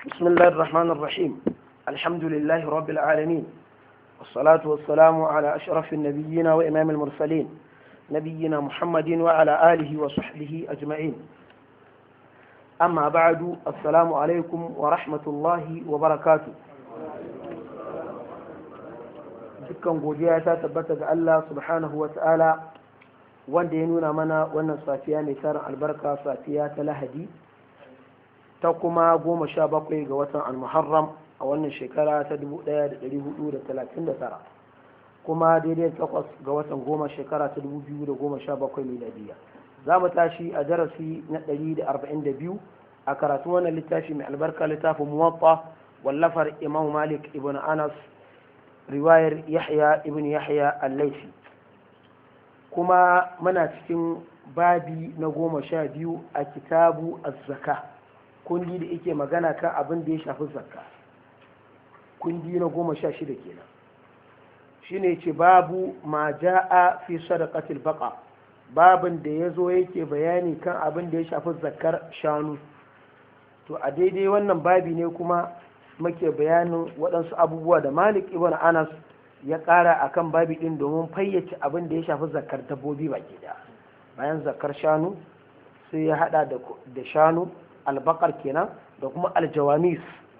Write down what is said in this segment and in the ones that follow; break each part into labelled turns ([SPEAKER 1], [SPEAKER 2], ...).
[SPEAKER 1] بسم الله الرحمن الرحيم الحمد لله رب العالمين والصلاة والسلام على أشرف النبيين وإمام المرسلين نبينا محمد وعلى آله وصحبه أجمعين أما بعد السلام عليكم ورحمة الله وبركاته dukkan godiya ta tabbata ga Allah subhanahu wa ta'ala wanda ya nuna mana wannan safiya mai tarin albarka safiya ta lahadi ta kuma goma sha bakwai ga watan almuharram a wannan shekara ta 1439 kuma daidai takwas ga watan goma shekara ta 2017 miladiya za mu tashi a darasi na 142 a karatu wannan littafi mai albarka littafin muwatta wallafar imam malik ibn anas riwayar yahya ibn yahya al-laifi kuma muna cikin babi na goma sha biyu a kitabu az-zaka kundi da yake magana kan abin da ya shafi zakka kundi na goma sha shida kenan shine ce babu ma ja'a fi sadaqatil baqa babin da ya zo yake bayani kan abin da ya shafi zakkar shanu to a daidai wannan babi ne kuma muke bayanin waɗansu abubuwa da malik ibn anas ya ƙara a kan babi ɗin domin fayyace abin da ya shafi zakar dabbobi baki da bayan zakar shanu sai ya haɗa da shanu albakar kenan da kuma aljawamis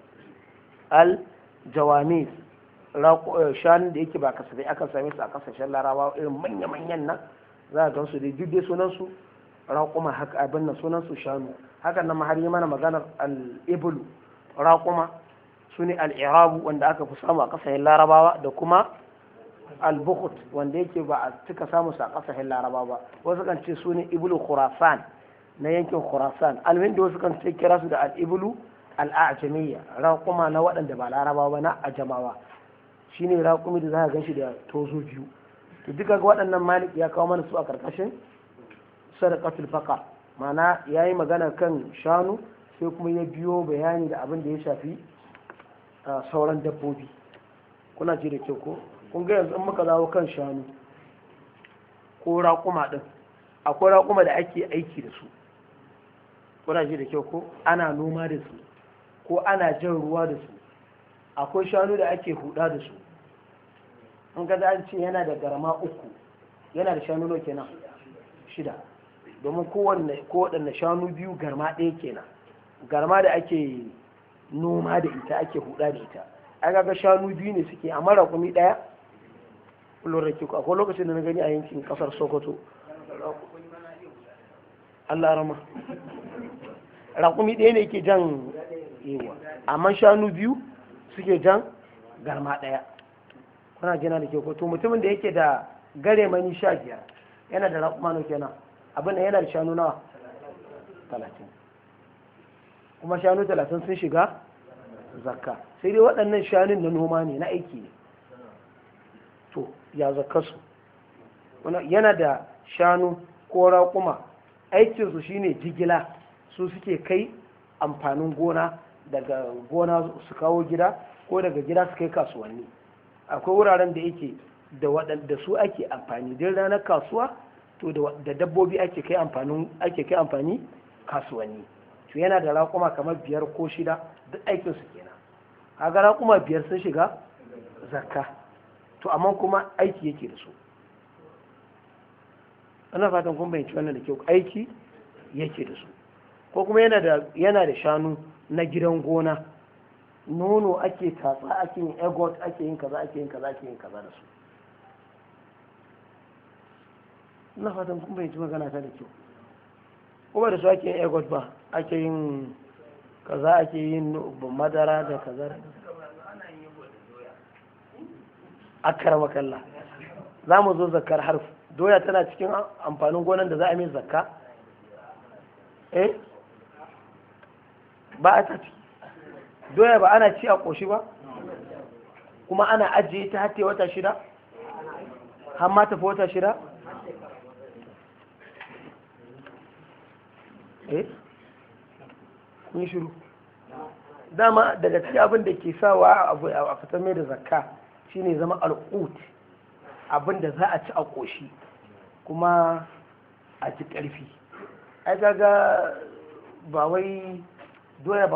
[SPEAKER 1] aljawamis shanun da yake ba kasafai aka same su a kasashen larabawa irin manya-manyan nan za a gan su da duk dai sunansu raƙuma haka abin nan sunansu shanu hakan nan har yi mana maganar al-ibulu raƙuma su ne al'irabu wanda aka fi samu a ƙasashen larabawa da kuma al-bukhut wanda yake ba a cika samu a ƙasashen larabawa ba wasu kan ce su ne ibulu khurasan na yankin khurasan almin da wasu kan ce kira su da al-ibulu al-ajamiyya raƙuma na waɗanda ba larabawa ba na ajamawa shine raƙumi da za ka gan shi da tozo biyu to duka ga waɗannan malik ya kawo mana su a ƙarƙashin sadaqatul faqa ma'ana yayi magana kan shanu sai kuma ya biyo bayani da abin da ya shafi sauran dabbobi kuna ji da kyau ko kun ga yanzu in muka zawo kan shanu ko raƙuma ɗin akwai raƙuma da ake aiki da su kuna ji da kyau ko ana noma da su ko ana jan ruwa da su akwai shanu da ake huda da su in ga an ce yana da garama uku yana da shanu nawa kenan shida domin kowanne kowaɗanne shanu biyu garma ɗaya kenan garma da ake noma da ita ake huda da ita an ga shanu biyu ne suke amma raƙumi ɗaya lura ke ku akwai lokacin da na gani a yankin ƙasar sokoto Allah rama raƙumi ɗaya ne ke jan yewa amma shanu biyu suke jan garma ɗaya kuna jina da ke ku to mutumin da yake da gare mani sha biyar yana da raƙuma no kenan abin da yana da shanu nawa talatin kuma shanu talatin sun shiga zakka sai dai waɗannan shanun na noma ne na aiki ne to ya zakka su yana da shanu ko raƙuma aikinsu shine jigila su suke kai amfanin gona daga gona su kawo gida ko daga gida su kai kasuwanni akwai wuraren da yake da waɗanda su ake amfani din ranar kasuwa to da dabbobi ake kai amfani kasuwanni to yana da raƙuma kamar biyar ko shida duk aikin su kenan kaga raƙuma biyar sun shiga zakka to amma kuma aiki yake da su ana fatan kun bayanci wannan da kyau aiki yake da su ko kuma yana da yana da shanu na gidan gona nono ake tatsa ake yin egot ake yin kaza ake yin kaza ake yin kaza da su ina fatan kun bayanci magana ta da kyau kuma da su ake yin egot ba ake yin kaza ake yin madara da kaza a karama kalla za mu zo zakar harf doya tana cikin amfanin gonan da za a mai zakka eh ba a tafi doya ba ana ci a ƙoshi ba kuma ana ajiye ta hatta wata shida har ma tafi wata shida eh kun shiru dama daga cikin abin da ke sawa abu a fitar mai da zakka shine zama al'ut abin da za a ci a ƙoshi kuma a ci ƙarfi ai kaga ba wai doya ba